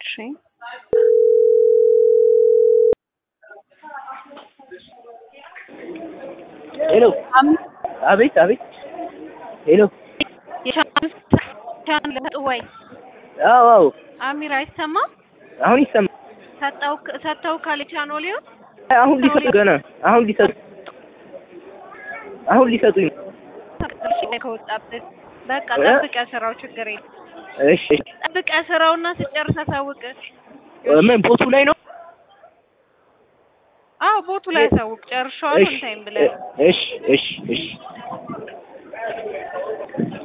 እሺ ሄሎ አቤት አቤት ሄሎ የሻምስ ወይ አዎ አዎ አሚር አይሰማም? አሁን ይሰማል ሰጠው ሰጠው ካለ ቻኖሊዮ አሁን ሊሰጡ ገና አሁን ሊሰጡ አሁን ሊሰጡኝ ነው እሺ ከወጣብህ በቃ ጠብቀህ ስራው ችግር የለም እሺ እሺ ጠብቀህ ስራውና ስጨርስ አሳውቅ ምን ቦቱ ላይ ነው አዎ ቦቱ ላይ አሳውቅ ጨርሻዋል እሺ ታይም ብለህ እሺ እሺ እሺ